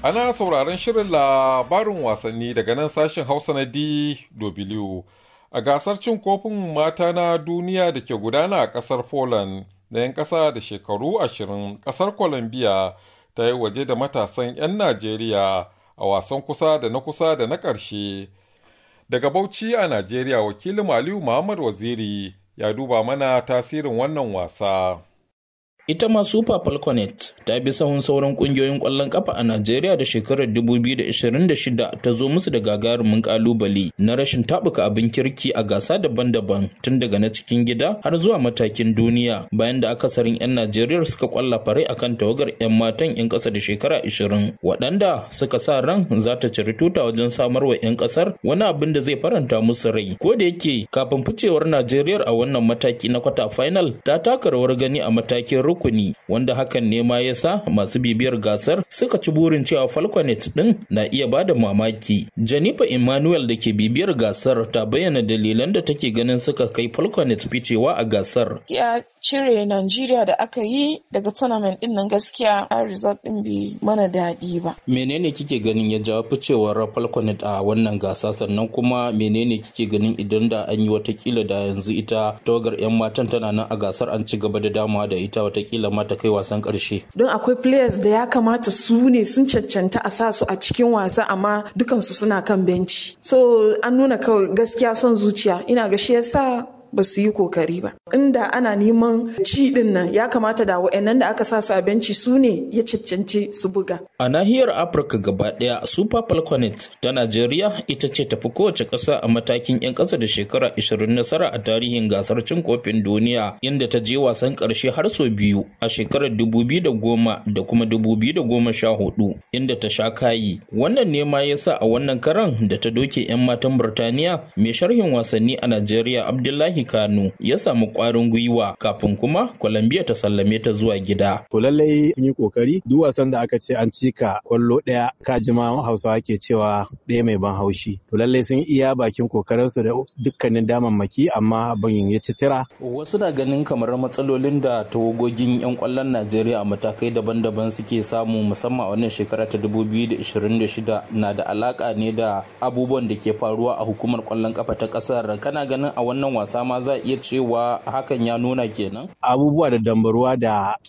Ana sauraron shirin labarin wasanni daga nan sashen Hausa na DW. A gasar cin kofin mata na duniya da ke gudana a ƙasar Poland na 'yan ƙasa da shekaru ashirin ƙasar Colombia ta yi waje da matasan 'yan Najeriya a wasan kusa da na kusa da na ƙarshe. Daga Bauchi a Najeriya wakilin Aliyu Muhammad Waziri ya duba mana tasirin wannan wasa. Ita ma Super Falconet ta bi sahun sauran kungiyoyin ƙwallon ƙafa a Najeriya da shekarar 2026 ta zo musu da gagarumin ƙalubale na rashin taɓuka abin kirki a gasa daban-daban tun daga na cikin gida har zuwa matakin duniya bayan da akasarin 'yan Najeriya suka ƙwalla farai akan tawagar 'yan matan 'yan ƙasa da shekara 20 waɗanda suka sa ran za ta ciri tuta wajen samar wa 'yan ƙasar wani abin da zai faranta musu rai ko da yake kafin ficewar Najeriya a wannan mataki na kwata final ta taka rawar gani a matakin rukuni wanda hakan ne ma yasa masu bibiyar gasar suka ci burin cewa falconet din na iya bada mamaki janifa emmanuel da ke bibiyar gasar ta bayyana dalilan da take ganin suka kai falconet ficewa a gasar ya cire Najeriya da aka yi daga tournament din nan gaskiya a result din bai mana daɗi ba menene kike ganin ya jawo ficewar falconet a wannan gasa sannan kuma menene kike ganin idan da an yi watakila da yanzu ita tawagar 'yan matan tana nan a gasar an ci gaba da damawa da ita watakila ma ta kai wasan karshe. Don akwai players da ya kamata su ne sun cancanta a sa su a cikin wasa amma dukansu suna kan benci. So an nuna kawai gaskiya son zuciya ina ga shi yasa ba su yi kokari ba. Inda ana neman ci din nan ya kamata da wa'annan da aka sa su a benci su ne ya cancanci su buga. A nahiyar Afirka gaba ɗaya Super Falconet ta Najeriya ita ce tafi kowace ƙasa a matakin 'yan ƙasa da shekara 20 nasara a tarihin gasar cin kofin duniya inda ta je wasan ƙarshe har sau biyu a shekarar 2010 da kuma 2014 inda ta sha kayi. Wannan ne ma yasa a wannan karan da ta doke 'yan matan Burtaniya mai sharhin wasanni a Najeriya Abdullahi Kano ya samu ƙwarin gwiwa kafin kuma Colombia ta sallame ta zuwa gida. To lallai sun yi kokari duk wasan da aka ce an cika kwallo ɗaya ka jima Hausawa ke cewa ɗaya mai ban haushi. To lallai sun iya bakin kokarinsu da dukkanin damammaki amma abin ya ci tira. Wasu na ganin kamar matsalolin da tawagogin 'yan kwallon Najeriya a matakai daban-daban suke samu musamman a wannan shekara ta 2026 na da alaka ne da abubuwan da ke faruwa a hukumar kwallon kafa ta kasar. Kana ganin a wannan wasa ma za a iya cewa hakan ya nuna kenan? Abubuwa da dambaruwa da